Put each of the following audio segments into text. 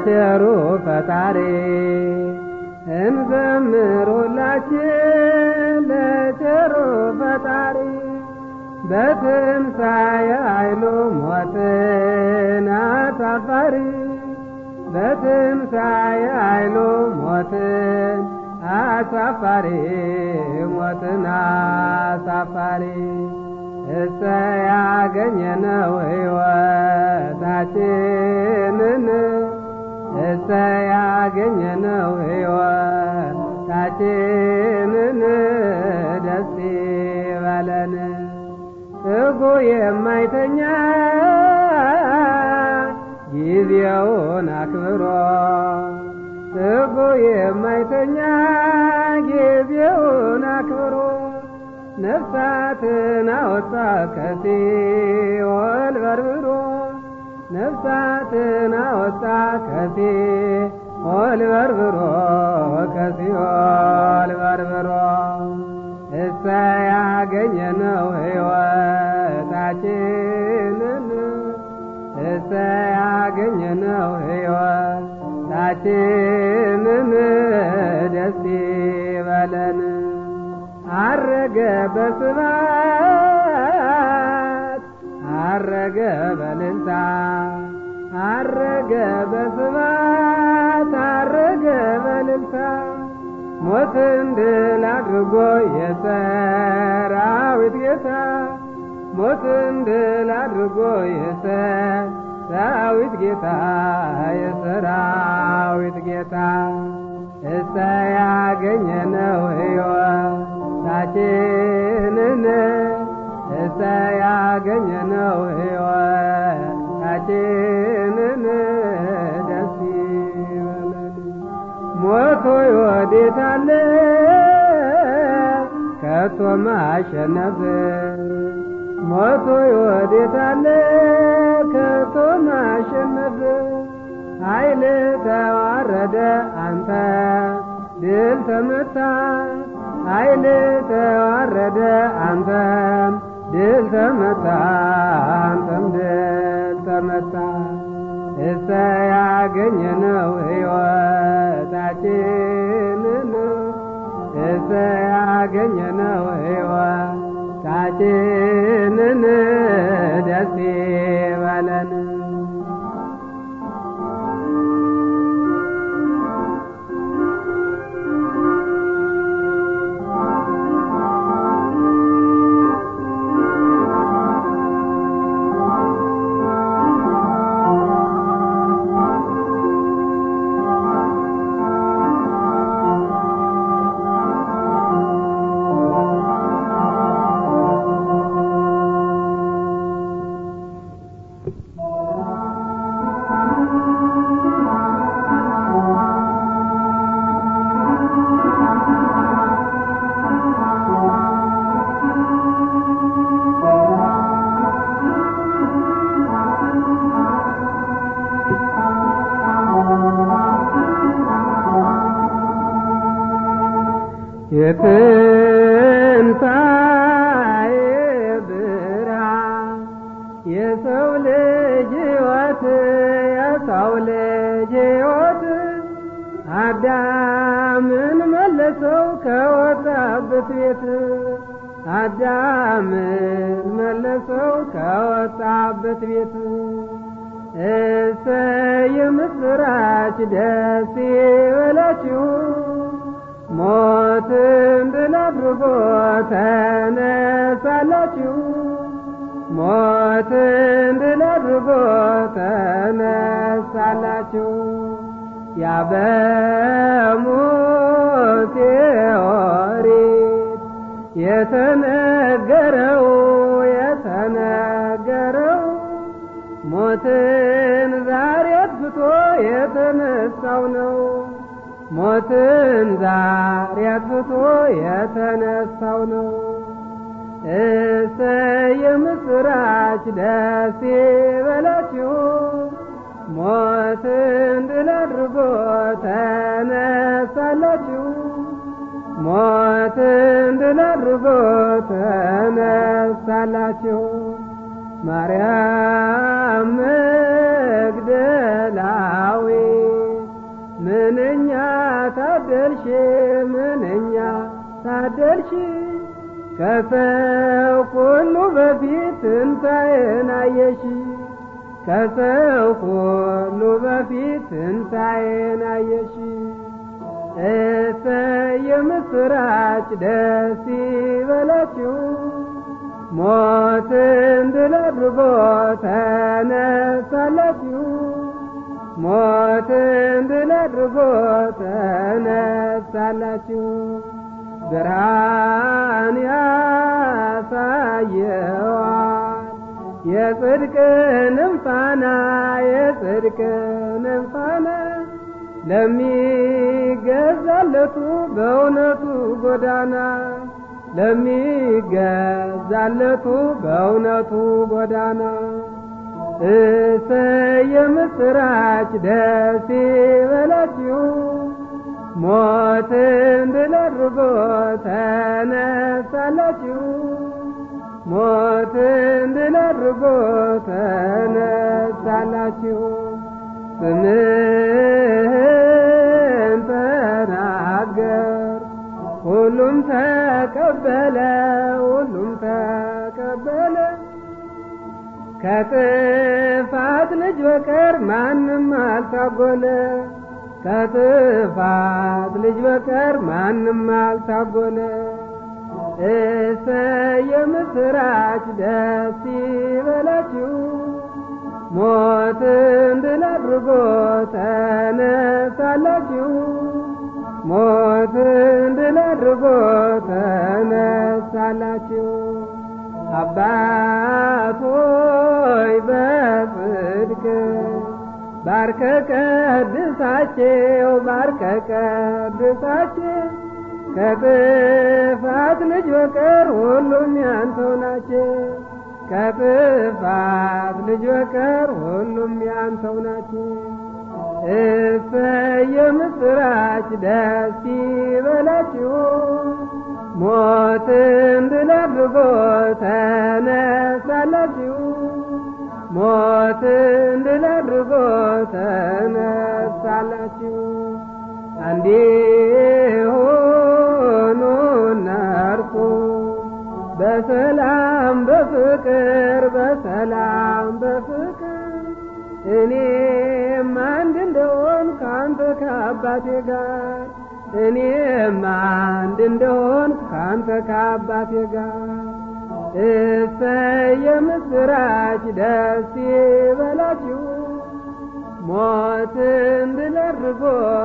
ለቸሩ ፈጣሪ እንዘምር ሁላችን ለቸሩ ፈጣሪ በትንሣኤ ኃይሉ ሞትን አሳፋሪ በትንሣኤ ኃይሉ ሞትን አሳፋሪ ሞትን አሳፋሪ እሰ ያገኘነው ሕይወታችንን እሰ ያገኘነው ሕይወታችንን ደስ ይበለን ትጉ የማይተኛ ጊዜውን አክብሮ ትጉ የማይተኛ ጊዜውን አክብሮ ነፍሳትን አወጣ ከሲኦል በርብሮ ነፍሳትን አወጣ ከሲኦል በርብሮ ከሲኦል በርብሮ እሰ ያገኘነው ሕይወታችንን እሰ ያገኘነው ሕይወታችንን ደስ ይበለን አረገ በስባት አረገ በልልታ አረገ በስባት አረገ በልልታ ሞትን ድል አድርጎ የሰራዊት ጌታ ሞትን ድል አድርጎ የሰራዊት ጌታ የሰራዊት ጌታ እሰ ያገኘነው ሕይወታችንን እሰ ያገኘነው ሕይወታችንን ደስ ይበለን። ሞቶ ይወዴታለ ከቶ ማሸነፍ ሞቶ ይወዴታለ ከቶ ማሸነፍ ኃይል ተዋረደ አንተ ድል ተመታ ኃይል ተዋረደ አንተም ድል ተመታ አንተም ድል ተመታ እሰ ያገኘነው ሕይወታችንን እሰ ያገኘነው ሕይወታችንን ደስ ይበለን። የትንሣኤ ብርሃን የሰው ልጅ ሕይወት የሰው ልጅ ሕይወት አዳምን መለሰው ከወጣበት ቤት አዳምን መለሰው ከወጣበት ቤት እሰይ የምስራች ደስ ይበላችሁ ሞትን ድል አድርጎ ተነሳላችሁ ሞትን ድል አድርጎ ተነሳላችሁ ያ በሙሴ ኦሪት የተነገረው የተነገረው ሞትን ዛሬ አጥፍቶ የተነሳው ነው ሞትን ዛሬ አጥፍቶ የተነሳው ነው እሰይ የምስራች ደስ ይበላችሁ ሞትን ድል አድርጎ ተነሳላችሁ ሞትን ድል አድርጎ ተነሳላችሁ ማርያም መግደላዊት ታደልሽ ምንኛ ታደልሽ ከሰው ሁሉ በፊት ትንሣኤን አየሽ ከሰው ሁሉ በፊት ትንሣኤን አየሽ እሰይ የምስራች ደስ ይበላችሁ ሞትን ድል አድርጎ ተነሳላችሁ ሞትን ድል አድርጎ ተነሳላችሁ ብርሃን ያሳየዋል የጽድቅንም ፋና የጽድቅንም ፋና ለሚገዛለቱ በእውነቱ ጎዳና ለሚገዛለቱ በእውነቱ ጎዳና እሰይ የምስራች ደስ ይበላችሁ ሞትን ድል አድርጎ ተነሳላችሁ ሞትን ድል አድርጎ ተነሳላችሁ ስምህን ተናገር ሁሉም ተቀበለ ሁሉም ተቀበለ ከጥፋት ልጅ በቀር ማንም አልታጎለ ከጥፋት ልጅ በቀር ማንም አልታጎለ እሰይ የምስራች ደስ ይበላችሁ ሞትን ድል አድርጎ ተነሳላችሁ ሞትን ድል አድርጎ ተነሳላችሁ አባቶይ በጽድቅ ባርከ ቀድሳቸው ባርከ ቀድሳቸው ከጥፋት ልጅ በቀር ሁሉም ያንተው ናቸው ከጥፋት ልጅ በቀር ሁሉም ያንተው ናቸው እሰይ የምስራች ደስ ይበላችሁ ሞትን ድል አድርጎ ተነሳላችሁ ሞትን ድል አድርጎ ተነሳላችሁ አንዴ ሆኖ ነርኩ በሰላም በፍቅር በሰላም በፍቅር እኔም አንድ እንደሆን ከአንተ ከአባቴ ጋር እኔም አንድ እንደሆን ከአንተ ከአባቴ ጋር እሰይ የምስራች ደስ ይበላችሁ ሞትን ድል አድርጎ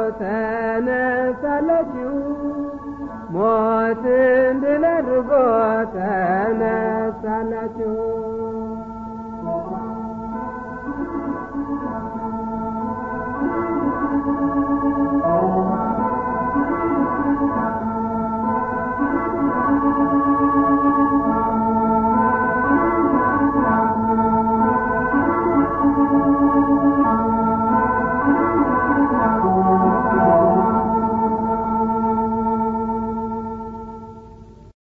ተነሳላችሁ ሞትን ድል አድርጎ ተነሳላችሁ